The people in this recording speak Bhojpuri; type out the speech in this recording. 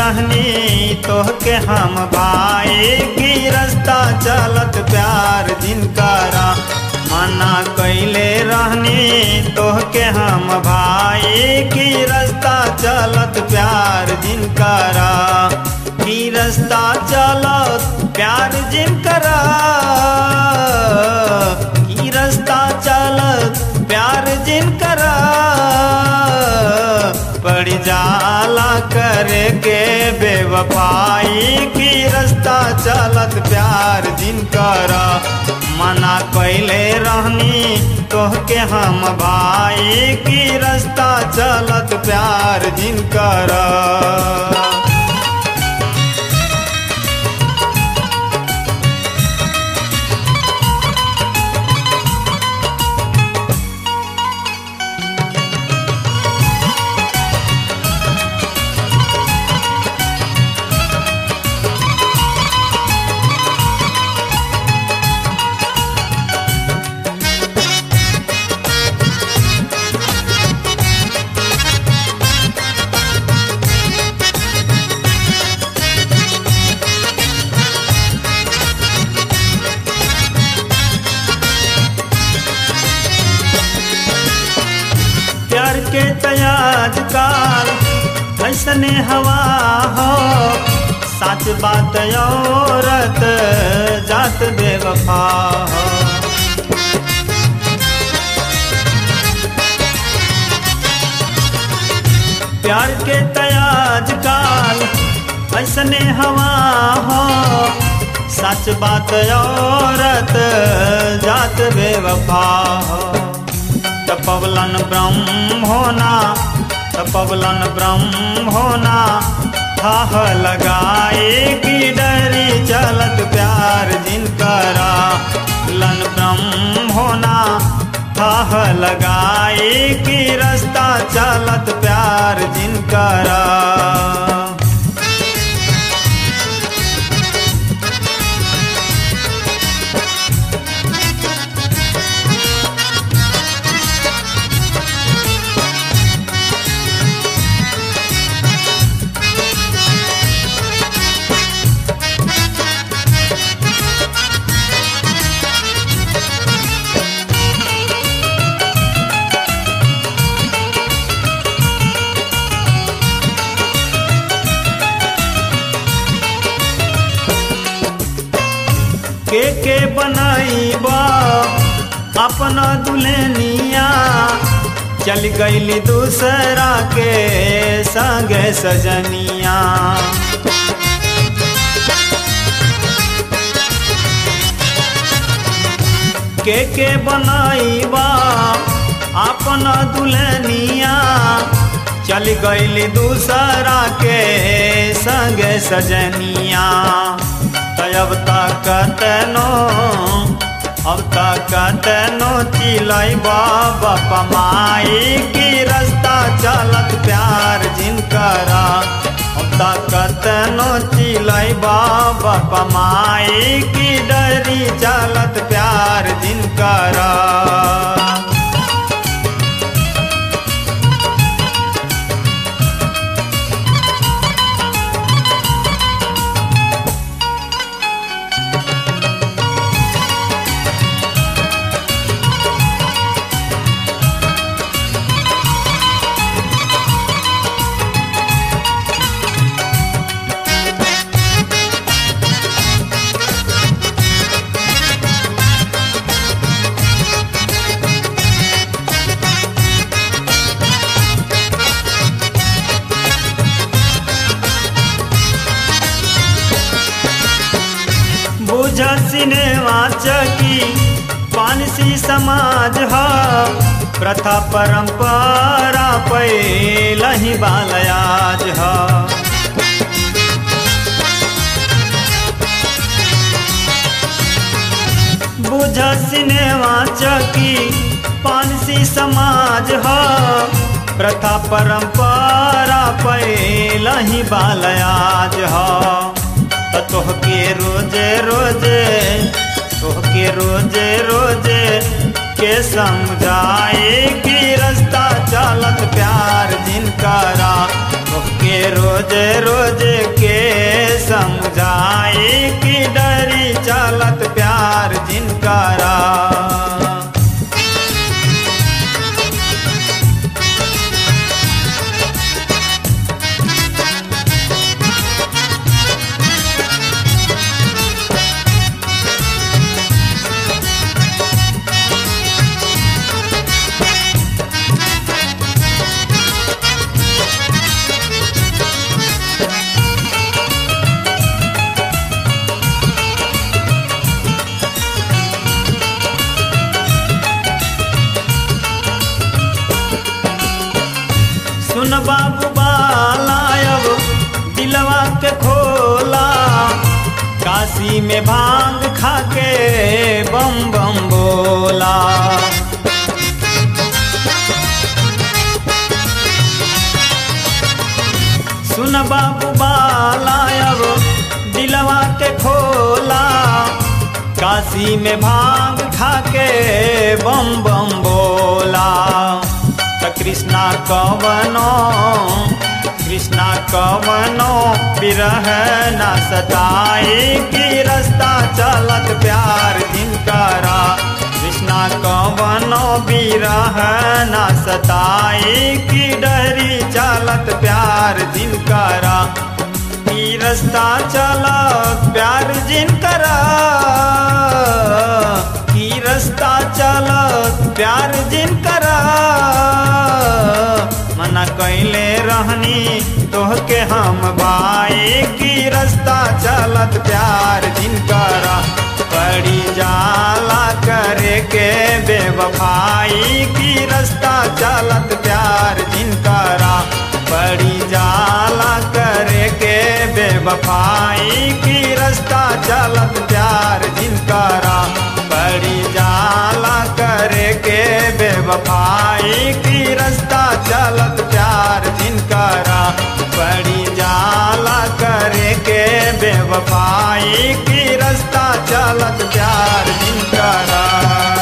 रहनी तोहके हम भाई की रास्ता चलत प्यार जिनकरा मना कैले रहनी तोहके हम भाई की रास्ता चलत प्यार जिनकरा की रास्ता चलत प्यार जिनकरा की रास्ता चलत प्यार जिनकरा पड़ जाला करे के बेवफाई की रास्ता चलत प्यार जिनकरा मना कैले रहनी तोहके हम भाई की रास्ता चलत प्यार जिनकरा प्यार के तयाज काल ऐसने हवा हो सच बात औरत जात बेवफा हो प्यार के तयाज काल ऐसने हवा हो सच बात औरत जात बेवफा हो तपवलन ब्रह्म होना तपवलन ब्रह्म होना थाह लगाए की डरी चलत प्यार जिनकरा लन ब्रह्म होना थाह लगाए की रास्ता चलत प्यार जिनकरा के के बनाईबा अपना दुल्हनिया चल गईली दूसरा के संगे सजनिया के के बनाईबा अपना दुल्हनिया चल गईली दूसरा के संगे सजनिया अब तक तेनो अब तक तेनो चिलाई बाबा पमाई की रास्ता चलत प्यार जिनकरा अब तक तेनो चिलाई बाबा पमाई की डरी चलत प्यार जिनकरा बुझ सिनेमा चकी पानसी समाज ह प्रथा परंपरा पैलही बालयाज ह बुझ सिनेमा चकी पानसी समाज ह प्रथा परंपरा पैलही बालयाज ह त तोहके रोजे रोजे तोहके रोजे रोजे के समझाए कि रास्ता चलत प्यार जिनकरा तोहके रोज रोजे रोजे के समझाए कि डरी चलत प्यार जिनकरा सुन बाबू बालायब दिलवा के खोला काशी में भांग खाके बम बम बोला सुन बाबू बालायब दिलवा के खोला काशी में भांग खाके बम बम बोला त कृष्णा कवनो कृष्णा कवनो बिरह न सताए कि रास्ता चलत प्यार जिनकरा कृष्णा कवनो बिरह न सताए कि डरी चलत प्यार जिनकरा ई रास्ता चलत प्यार जिनकरा की रास्ता चलत प्यार जिनकरा मना कैले रहनी तोहके हम भाई की रास्ता चलत प्यार जिनकरा पड़ी जाला करे के बेवफाई की रास्ता चलत प्यार जिनकरा पड़ी जाला करे के बेवफाई की रास्ता चलत प्यार जिनकरा पड़ी जाला करे के बेवफाई की रास्ता चलत प्यार जिनकरा पड़ी जाला करे के बेवफाई की रास्ता चलत प्यार जिनकरा